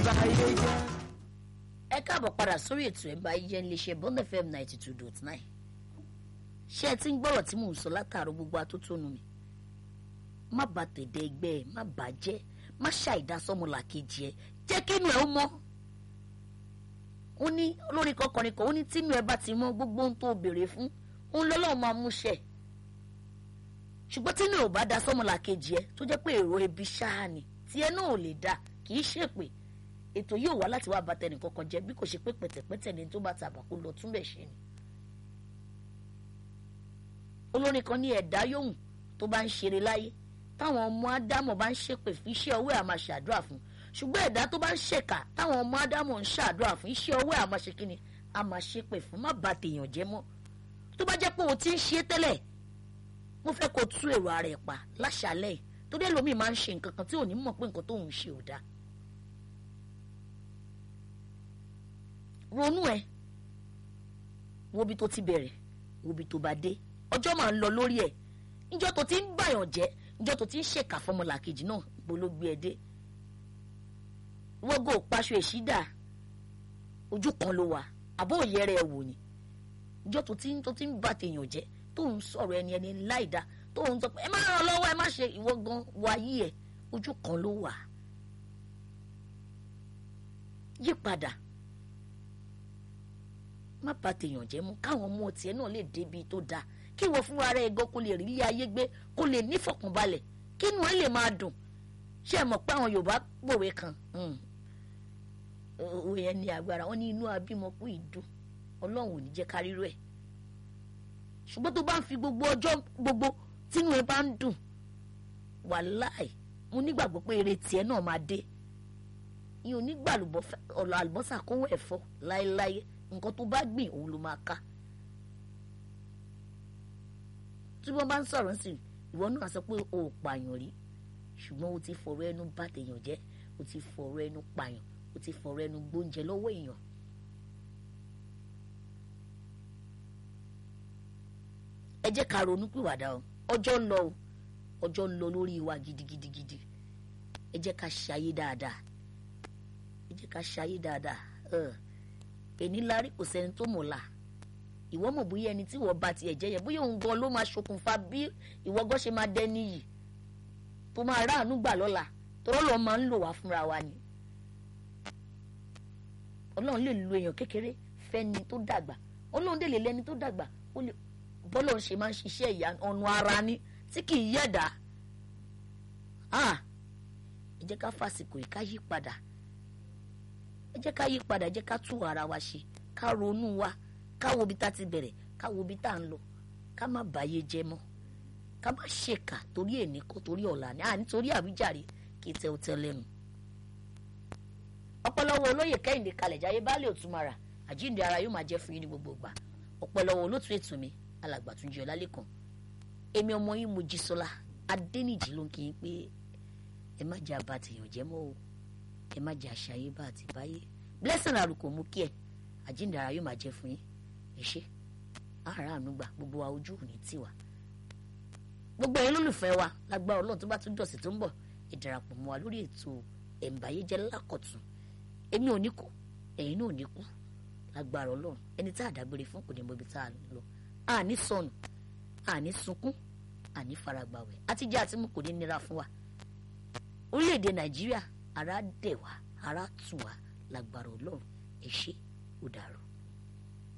bá yé jẹ́. ẹ káàbọ̀ padà sórí ètò ẹ̀ bá yẹ iléeṣẹ́ bond fm ninety two dot nine ṣé ẹ ti ń gbọ́rọ̀ tí mò ń sọ látàárọ̀ gbogbo atótónu mi má bà tèdè ẹgbẹ́ ẹ má bà á jẹ́ má ṣàìdásọ́mọlà kejì ẹ jẹ́ kínú ẹ ó mọ́ ó ní olórí kọkànrin kan ó ní tínú ẹ bá ti mọ́ gbogbo ohun tó béèrè fún òun lọ́lọ́run máa mú ṣẹ ṣùgbọ́n tínú ẹ ò bá da sọ́mọlà kejì ẹ tó jẹ́ pé èrò ebi ṣáà ni tí ẹ náà ò lè da kì í ṣèpè ètò yóò wá láti wá bàtẹ nìkankan jẹ bí kò ṣe pé pẹ̀tẹ̀pẹ̀tẹ̀ ni tó bá ta àbàkù lọ túnbẹ̀ ṣe ni. olórin kan ní ẹ̀dá yòówù tó bá ń ṣeré láyé táwọn ọmọ ádámọ̀ bá ń ṣépè fún iṣẹ́ ọwọ́ ẹ̀ àmà ṣàdúrà fún ṣùgbọ́n ẹ̀dá tó bá ń ṣèkà táwọn ọmọ ádámọ̀ ń ṣàdúrà fún iṣẹ́ ọwọ́ ẹ̀ àmà ṣe kíni àmà ṣépè fún má bà tèèyàn jẹ́ mọ́ tó bá jẹ́ pé o ti ń ṣe tẹ́lẹ̀ mo fẹ́ kó tú èrò ara ẹ̀ pa láṣàlẹ̀ torí ẹlòmíì máa ń ṣe nǹkan kan tí ò ní mọ̀ pé nǹkan tóun ṣe ò dáa ronú ẹ wo bí tó ti bẹ̀rẹ̀ wo bí tó bá dé ọjọ́ máa ń lọ lórí ẹ̀ níjọ́ tó ti ń bàyàn jẹ́ níjọ́ tó ti ń ṣèkà fọmọlàkejì náà bó ló gbé ẹ dé wọ́gò paṣọ èṣídà ojú kan ló wà àbó òyẹrẹ ẹ wò ni níjọ́ tó ti ń tó ti ń bà tèèyàn jẹ́ tó ń sọ̀rọ̀ ẹni ẹni láìda tó ń sọ pé ẹ má ràn lọ́wọ́ ẹ má ṣe ìwọ gan wáyé ẹ ojú kan ló wà yí padà má bà tèèyàn jẹ́ mú káwọn ọmọ tiẹ̀ náà lè débi tó dáa kí wọ́n fúnra rẹ̀ gan kó lè rí ilé ayé gbé kó lè nífọ̀kànbalẹ̀ kí inú ẹ̀ lè máa dùn ṣé ẹ mọ̀ pé àwọn Yorùbá pòwe kan òwe yẹn ní agbára wọn ní inú abímọ kú ìdùn Ọlọ́run ò ní jẹ́ ká rírú ẹ̀ ṣùgbọ́n tó bá ń fi gbogbo ọjọ́ gbogbo tínú ẹ bá ń dùn wàláì mo nígbàgbọ́ pé eré tiẹ̀ náà máa dé ìyẹn onígbà ọ̀lọ́ àlùbọ́sà kówó ẹ̀fọ́ láéláé nǹkan tó bá gbìn òun ló máa ká tí wọ́n bá ń sọ̀rọ̀ sí ìwọ náà sọ pé o ò pààyàn rí ṣùgbọ́n o ti fọ̀rọ̀ ẹnu bà tèèyàn jẹ́ o ti fọ̀rọ̀ ẹnu pààyàn o ti fọ̀rọ̀ ẹnu gbóúnjẹ lọ́wọ́ èèyàn. ẹ jẹ́ ká ronú pìwàdà o ọjọ́ ń lọ o ọjọ́ ń lọ lórí wa gidigidigidi ẹ jẹ́ ká ṣayé dáadáa ẹ jẹ́ ká ṣayé dáadáa èní lárí kò sẹ́ni tó mọ̀ la ìwọ mọ̀ bóyá ẹni tí wọ́n bá tiẹ̀ jẹ́ yẹn bóyá òun gan ló máa ṣokùnfà bí ìwọ gan ṣe máa dẹ́ni yìí tó máa ráàánú gbà lọ́la tọ́rọ́ lọ́ọ́ máa ń lò wá fúnra wa ni ọlọ́run lè lo èèyàn kékeré fẹ́ni tó dàgbà ọlọ́run dè lè lẹ́ni tó dàgbà ó lè bọ́lọ̀ ṣe máa ń ṣiṣẹ́ ìyá ọ̀nà ara ni tí kì í yẹ̀dá ẹ jẹ́ ká fàsìkò yìí ká yí padà ẹ jẹ́ ká yí padà ẹ jẹ́ ká tú ara wa ṣe ká ronú wa ká wo ibi tá ti bẹ̀rẹ̀ ká wo ibi tá ń lọ ká má bàyé jẹ́ mọ́ ká má ṣèkà torí èní kó torí ọ̀la ni à nítorí àwíjàre kí tẹ́ ó tẹ́ lẹ́nu. ọ̀pọ̀lọpọ̀ olóyè kẹ́hìndé kalẹ̀ jáyé baálé òtúmọ̀ra àjíǹde ara yóò máa jẹ́ fún yín ní gbogbo ìgbà ọ̀pọ̀lọpọ̀ olótú ètò mi alàgbà Túnjí Ọlálékan èmi ọmọ yín Mojísọ́lá Adéníjì ló ń kí yín pé ẹ má jẹ́ àbá tèèyàn jẹ́ mọ́ o ẹ má jẹ́ àṣàyè bá àti báyé blessing àrùkò mú kí ẹ àjíǹde ara yóò máa jẹ́ fún yín ẹ ṣé ara àánú gbà gbogbo wa ojú ò ní tiwa gbogbo ẹ̀yin lólùfẹ́ wa lágbára Ọlọ́run tó bá tún dọ̀sẹ̀ tó ń bọ̀ ẹ darapọ̀ mọ́ wa lórí ètò ẹ̀ǹbáyéjẹ́ lákọ̀tún èmi ò ní kú ẹ̀yin náà ò ní kú lágbára Ọlọ́run ẹni tá a dágbére fún kò ní mọ ibi tá a lọ àní sọnù àní sunkún àní faragbàwẹ̀ àtijọ́ àti mú kò ní nira fún wa orílẹ̀-èdè Nàìjíríà ara dẹ̀ wá ara tù wá lágbára Ọlọ́run ẹ ṣé ó dàrú.